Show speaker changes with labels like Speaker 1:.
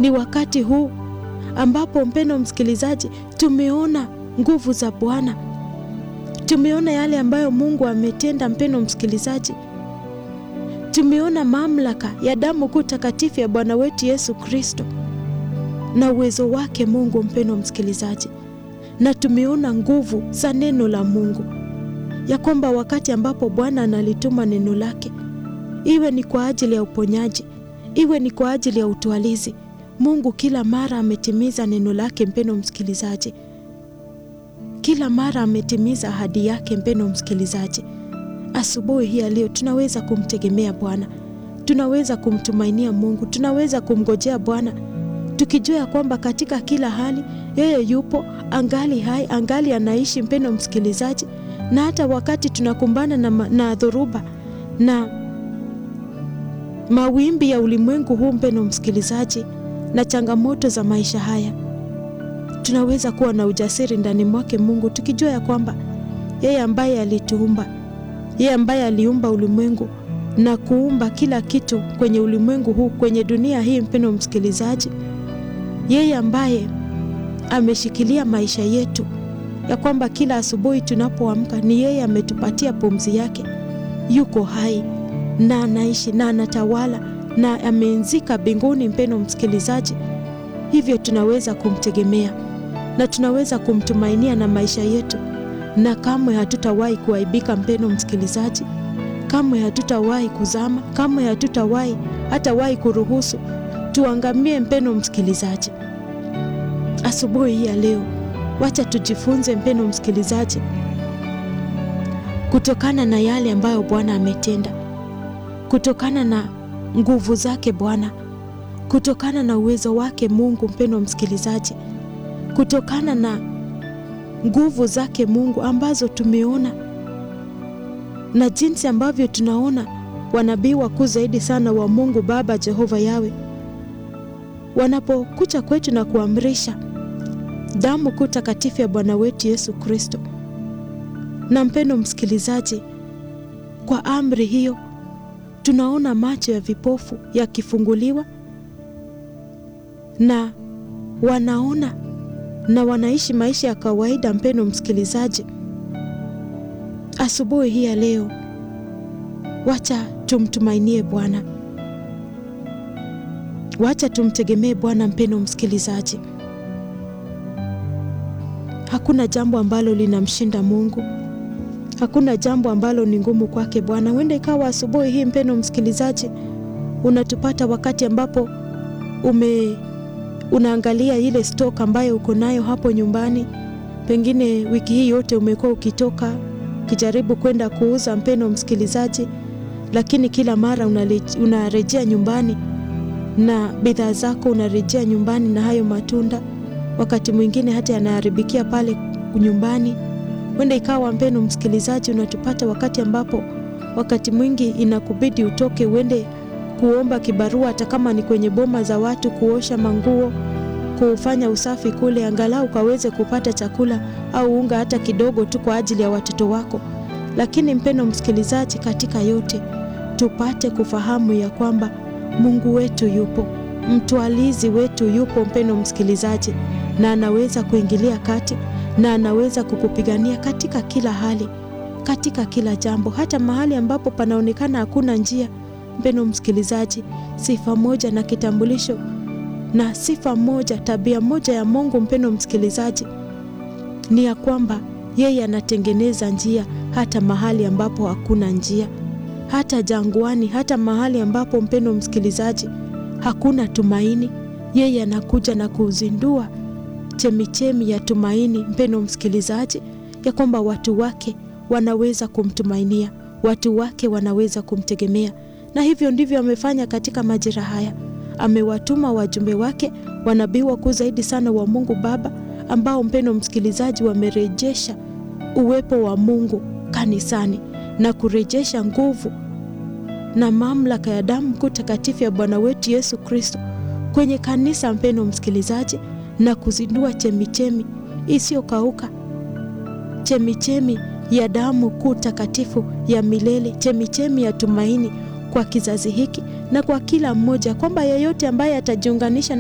Speaker 1: ni wakati huu ambapo, mpendo msikilizaji, tumeona nguvu za Bwana, tumeona yale ambayo Mungu ametenda. Mpendo msikilizaji, tumeona mamlaka ya damu kuu takatifu ya Bwana wetu Yesu Kristo na uwezo wake Mungu, mpendo msikilizaji, na tumeona nguvu za neno la Mungu, ya kwamba wakati ambapo Bwana analituma neno lake, iwe ni kwa ajili ya uponyaji, iwe ni kwa ajili ya utwalizi, Mungu kila mara ametimiza neno lake. Mpendo msikilizaji, kila mara ametimiza ahadi yake. Mpendo msikilizaji, asubuhi hii ya leo tunaweza kumtegemea Bwana, tunaweza kumtumainia Mungu, tunaweza kumngojea Bwana tukijua ya kwamba katika kila hali yeye yupo, angali hai, angali anaishi. Mpendo msikilizaji, na hata wakati tunakumbana na, na dhoruba na mawimbi ya ulimwengu huu, mpendo msikilizaji, na changamoto za maisha haya, tunaweza kuwa na ujasiri ndani mwake Mungu, tukijua ya kwamba yeye ambaye alituumba, yeye ambaye aliumba ulimwengu na kuumba kila kitu kwenye ulimwengu huu, kwenye dunia hii, mpendo msikilizaji yeye ambaye ameshikilia maisha yetu, ya kwamba kila asubuhi tunapoamka ni yeye ametupatia pumzi yake, yuko hai na anaishi na anatawala na ameenzika mbinguni. Mpendo msikilizaji, hivyo tunaweza kumtegemea na tunaweza kumtumainia na maisha yetu, na kamwe hatutawahi kuaibika. Mpendo msikilizaji, kamwe hatutawahi kuzama, kamwe hatutawahi hatawahi kuruhusu tuangamie. Mpendo msikilizaji, asubuhi hii ya leo, wacha tujifunze mpendo msikilizaji, kutokana na yale ambayo Bwana ametenda, kutokana na nguvu zake Bwana, kutokana na uwezo wake Mungu. Mpendo msikilizaji, kutokana na nguvu zake Mungu ambazo tumeona na jinsi ambavyo tunaona wanabii wakuu zaidi sana wa Mungu Baba Jehova Yawe wanapokuja kwetu na kuamrisha damu kuu takatifu ya Bwana wetu Yesu Kristo. Na mpendo msikilizaji, kwa amri hiyo tunaona macho ya vipofu yakifunguliwa na wanaona na wanaishi maisha ya kawaida. Mpendo msikilizaji, asubuhi hii ya leo, wacha tumtumainie Bwana, wacha tumtegemee Bwana. Mpendo msikilizaji, hakuna jambo ambalo linamshinda Mungu, hakuna jambo ambalo ni ngumu kwake Bwana. Huenda ikawa asubuhi hii, mpendo msikilizaji, unatupata wakati ambapo ume unaangalia ile stock ambayo uko nayo hapo nyumbani. Pengine wiki hii yote umekuwa ukitoka ukijaribu kwenda kuuza, mpendo msikilizaji, lakini kila mara unarejea nyumbani na bidhaa zako, unarejea nyumbani na hayo matunda, wakati mwingine hata yanaharibikia pale nyumbani. Huenda ikawa mpendo msikilizaji, unatupata wakati ambapo wakati mwingi inakubidi utoke uende kuomba kibarua, hata kama ni kwenye boma za watu, kuosha manguo, kufanya usafi kule, angalau ukaweze kupata chakula au unga hata kidogo tu kwa ajili ya watoto wako. Lakini mpendo msikilizaji, katika yote tupate kufahamu ya kwamba Mungu wetu yupo, mtwalizi wetu yupo, mpendo msikilizaji, na anaweza kuingilia kati na anaweza kukupigania katika kila hali, katika kila jambo, hata mahali ambapo panaonekana hakuna njia. Mpendo msikilizaji, sifa moja na kitambulisho na sifa moja, tabia moja ya Mungu, mpendo msikilizaji, ni ya kwamba yeye anatengeneza njia hata mahali ambapo hakuna njia, hata jangwani, hata mahali ambapo, mpendo msikilizaji, hakuna tumaini, yeye anakuja na kuzindua chemichemi ya tumaini, mpendo msikilizaji, ya kwamba watu wake wanaweza kumtumainia, watu wake wanaweza kumtegemea na hivyo ndivyo amefanya katika majira haya. Amewatuma wajumbe wake wanabii wakuu zaidi sana wa Mungu Baba, ambao mpendo msikilizaji, wamerejesha uwepo wa Mungu kanisani na kurejesha nguvu na mamlaka ya damu kuu takatifu ya Bwana wetu Yesu Kristo kwenye kanisa, mpendo msikilizaji, na kuzindua chemichemi isiyokauka, chemichemi ya damu kuu takatifu ya milele, chemichemi ya tumaini kwa kizazi hiki na kwa kila mmoja, kwamba yeyote ambaye atajiunganisha